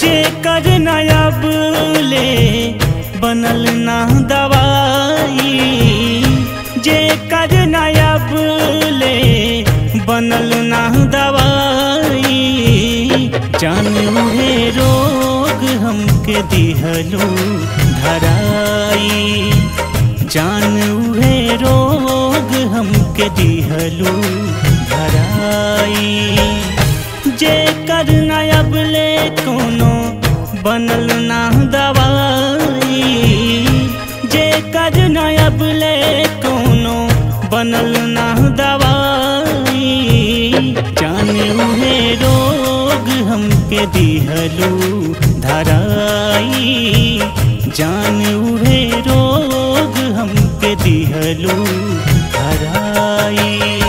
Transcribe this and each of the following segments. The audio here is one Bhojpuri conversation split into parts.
जे कर नयब ले बनल ना दवाई जे कर नयब ले बनल ना दवाई जानू हे रोग हमके दिहलू धराई जानू हे रोग हमके दिहलू धराई जे कर नयब ले कोनो बनल ना दवाई जे कर नयब ले कोनो बनल ना दवाई जानू हे रोग हमके दिहलू धराई जानू हे रोग हमके दिहलू धराई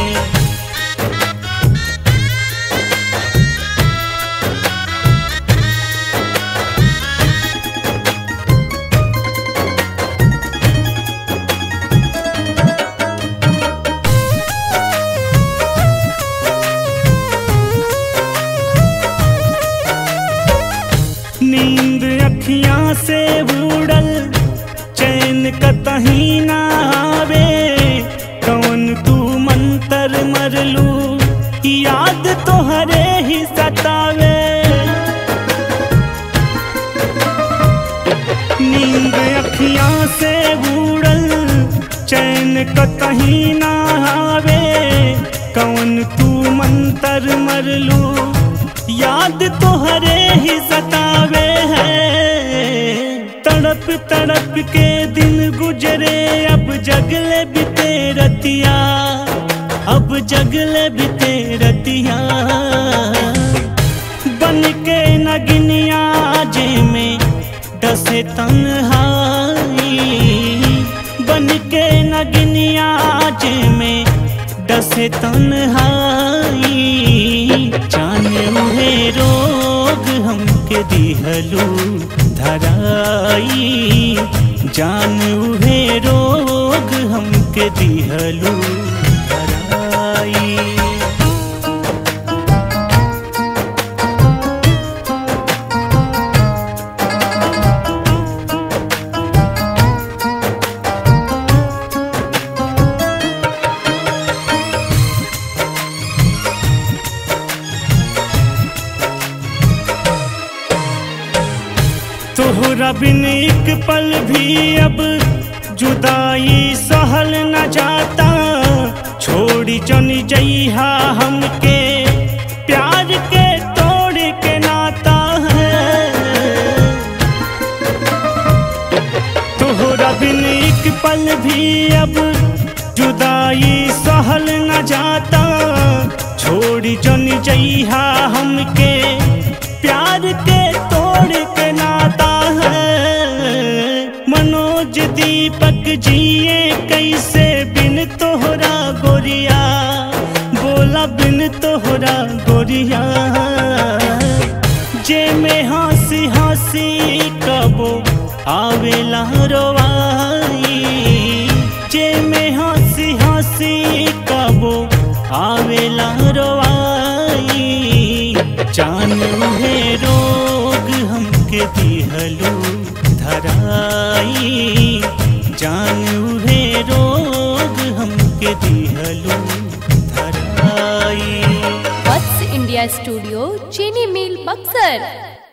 नींद अखियां से उड़ल चैन कतही ना आवे कौन तू मंतर मरलू याद तोहरे ही सतावे नींद अखियां से उड़ल चैन कतही ना आवे कौन तू मंतर मरलू याद तोहरे ही सतावे है तड़प तड़प के दिन गुजरे अब जगले बिते रतिया अब जगले बिते रतिया बन के नगनिया जे में डसे तन्हाई बन के नगनिया जे में डसे तन्हाई जाने हे रोग हमके दिहलू धराई जानू हे रोग हमके दिहलू धराई तोहरा बिन एक पल भी अब जुदाई सहल न जाता छोड़ी चन जइहा हमके प्यार के तोड़ के नाता है तोहरा बिन एक पल भी अब जुदाई सहल न जाता छोड़ी चन जइहा हमके प्यार के तोड़ के नाता है मनोज दीपक जिए कैसे बिन तोहरा गोरिया बोला बिन तोहरा गोरिया जे में हंसी हंसी कबो आवेला रोवाई जे में हंसी हंसी कबो आवेला रोवाई जानू हे रोग हमके दिहलू धराई जानू हे रोग हमके दिहलू धराई वत्स इंडिया स्टूडियो चीनी मिल बक्सर